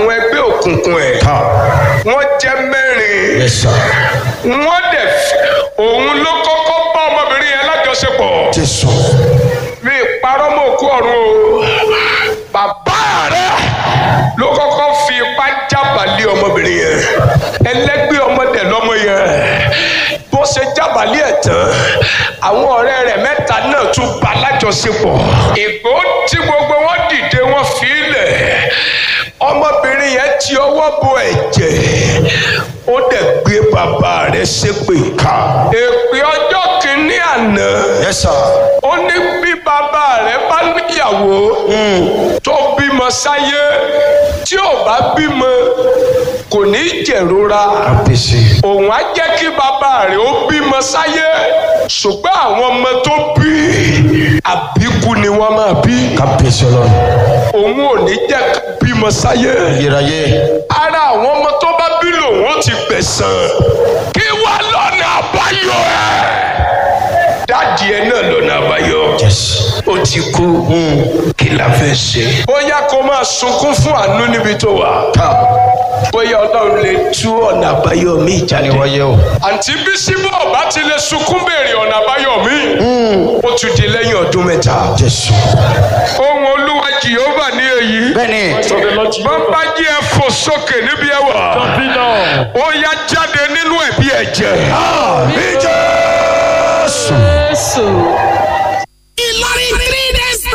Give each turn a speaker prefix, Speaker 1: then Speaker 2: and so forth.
Speaker 1: àwọn ẹgbẹ́ òkùnkùn ẹ̀
Speaker 2: Ha.
Speaker 1: wọ́n jẹ́ mẹ́rin
Speaker 2: Yes, sir.
Speaker 1: wọ́n dẹ̀ f- òun ló kọ́kọ́ bá ọmọbìnrin yẹn lájọṣepọ̀
Speaker 2: Jésù.
Speaker 1: mi parọ́ mọ́ òkú ọ̀run o bàbá rẹ̀ ló kọ́kọ́ fi ipá jábàlì ọmọbìnrin yẹn ẹlẹ́gbẹ́ ọmọdé lọ́mọ yẹn bó ṣe jábàlì ẹ̀ tán àwọn ọ̀rẹ́ rẹ̀ mẹ́ta náà tún bá lájọṣepọ̀ ìgbó tí gbogbo wọn dìde wọn fi í lẹ̀ ọmọbìnrin yẹn ti ọwọ́ bo ẹ̀jẹ̀ ó dẹ̀ gbé bàbá rẹ̀ ṣépè ká èpè ọjọ́ kìíní àná
Speaker 2: Yes, sir.
Speaker 1: ó ní bí bàbá rẹ̀ bá níyàwó tó bímọ sáyé tí ò bá bímọ kò ní jẹ̀rora
Speaker 2: Kábíyèsí.
Speaker 1: òun á jẹ́ kí bàbá rẹ̀ ó bímọ sáyé ṣùgbọ́n àwọn ọmọ tó bí àbíkú ni wọ́n máa bí
Speaker 2: Kábíyèsí ọlọ́run.
Speaker 1: òun ò ní jẹ́ ká bímọ sáyé
Speaker 2: Ayérayé.
Speaker 1: ara àwọn ọmọ tó bá bí lòun ó ti gbẹ̀sán kí wá lọ́nà àbáyọ ẹ̀ dáàdì ẹ náà lọ́nà àbáyọ
Speaker 2: Yes.
Speaker 1: ó ti kú kí la fẹ́ ṣe. bóyá kó máa sunkún fún àánú níbi tó wà
Speaker 2: Ha.
Speaker 1: bóyá ọlọ́run lè tú ọ̀nà àbáyọ mi jáde.
Speaker 2: Wáyé o.
Speaker 1: àǹtí bísí bọ̀ bá ti lè sunkún béèrè ọ̀nà àbáyọ mi ó tún di lẹ́yìn ọdún mẹ́ta.
Speaker 2: Jésù.
Speaker 1: ohun olúwa jehova ní èyí.
Speaker 2: Bẹ́ẹ̀ni.
Speaker 1: bàbá jí ẹ fò sókè níbi ẹ wà. ó yá jáde nínú ẹ̀bí ẹ̀jẹ̀.
Speaker 2: Àmì Jésù.
Speaker 3: Jésù.
Speaker 4: Ìlọrin three